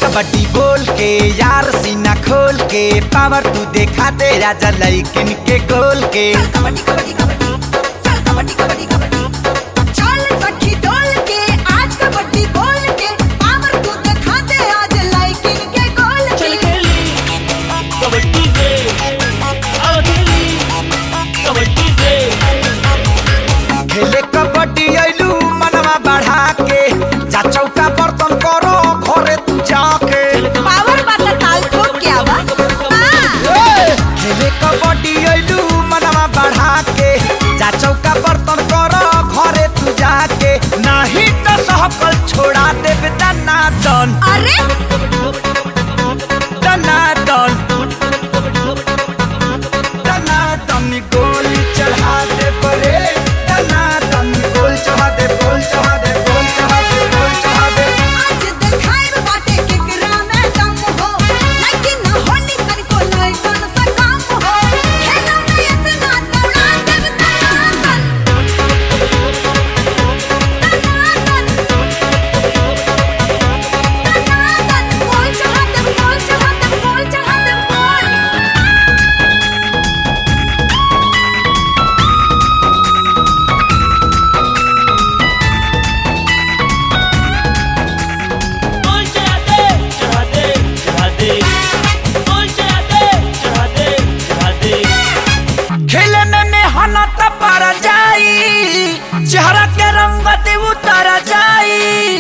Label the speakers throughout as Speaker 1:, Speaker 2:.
Speaker 1: कबड्डी बोल के यार सीना खोल के पावर तू देखा दे राजा लड़किन के गोल के
Speaker 2: कबड्डी कबड्डी कबड्डी चल कबड्डी कबड्डी कबड्डी चल सखी डोल के आज कबड्डी बोल के पावर तू दिखा दे आज लाइकिन के गोल
Speaker 3: चल
Speaker 2: के
Speaker 3: खेली कबड्डी से आओ खेली कबड्डी से
Speaker 1: खेले कबड्डी ऐलू मनवा बढ़ा के जा चौका बर्तन करो घरे तू जाके
Speaker 2: पावर वाला ताल ठोक के आवा हाँ।
Speaker 1: खेले कबड्डी ऐलू मनवा बढ़ा के जा चौका बर्तन करो घरे तू जाके नहीं तो सहकल छोड़ा देब दनादन
Speaker 2: अरे
Speaker 1: दनादन दनादन गोली चढ़ा दे परे दनादन गोल चढ़ा दे गोल चढ़ा दे गोल चढ़ा दे गोल चढ़ा दे
Speaker 2: आज दिखाए बाटे केकरा में दम हो लेकिन होली कर को लाइकन से काम हो खेला में इतना दौड़ा देव तनातन तनातन तनातन बोल चढ़ा दे बोल चढ़ा दे बोल चढ़ा दे बोल
Speaker 3: बोल चढ़ा दे चढ़ा दे चढ़ा दे बोल चढ़ा दे चढ़ा दे चढ़ा दे
Speaker 1: खेले में मेहनत पर जाई चेहरा के रंगत उतर जाई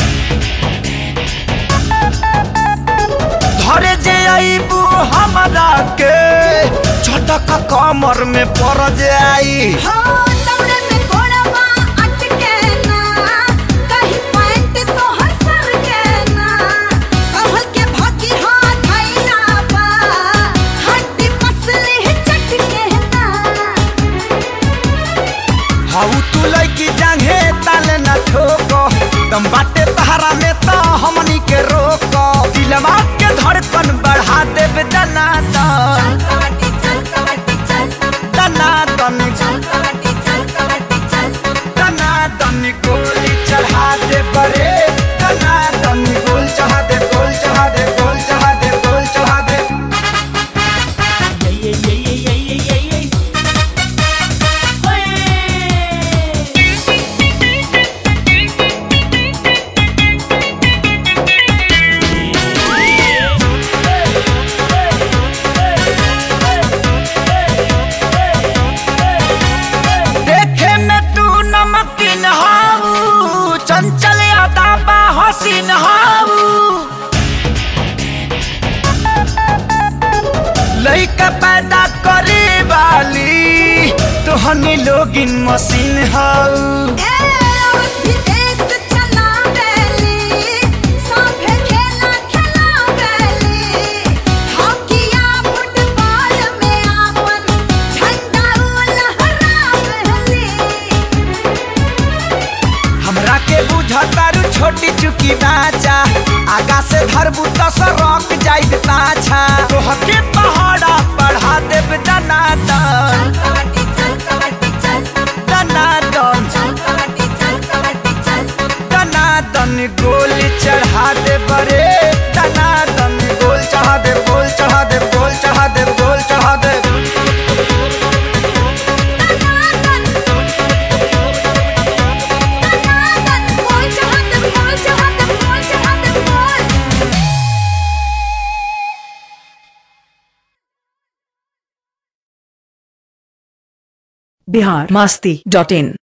Speaker 1: धरे जे आईबू हमरा के झटक कमर में पड़ जाई
Speaker 2: हो दौड़े में घोड़वा अटके ना कहीं पैंट तो हसर के ना संभल के भागी हाथ आईना बा हड्डी पसली चटके ना
Speaker 1: हाउ तू लड़की जांघे ताले न ठोको दम बाटे तहरा में तो हमनी के रोको दिलवा के धड़कन बढ़ा देब दनादन
Speaker 2: चल कबड्डी चल कबड्डी चल
Speaker 1: दनादन
Speaker 2: चल कबड्डी चल कबड्डी चल
Speaker 1: दनादन गोली चढ़ा दे बरे दनादन गोल चढ़ा दे गोल चढ़ा दे गोल चढ़ा दे गोल चढ़ा दे
Speaker 3: ये ये ये ये ये ये ये ये
Speaker 1: देखे में तू नमकीन हाऊ चंचल अदा बा हसीन हाऊ लइका पैदा करे वाली तोहनी लोगिन मशीन हाऊ
Speaker 2: ए औरत भी देश चला बेली सांभे खेला खेला बेली हॉकीया फुटबॉल में आपन झंडा लहरा बेली
Speaker 1: हमरा के बुझतारू छोटी चुकी बाचा आगा से धरबू तो सरक जाइत पाछा तोहके पहाड़ा बढ़ा देब दनादन
Speaker 2: चल कबड्डी चल कबड्डी चल
Speaker 1: दनादन
Speaker 2: चल कबड्डी चल कबड्डी चल
Speaker 1: दनादन गोली चढ़ा दे बरे दनादन गोल चढ़ा दे गोल चढ़ा दे गोल चढ़ा दे गोल चढ़ा दे
Speaker 2: तनातन तनातन बोल चढ़ा दे बोल चढ़ा दे बोल चढ़ा दे बोल
Speaker 4: बिहार मास्ती डॉट इन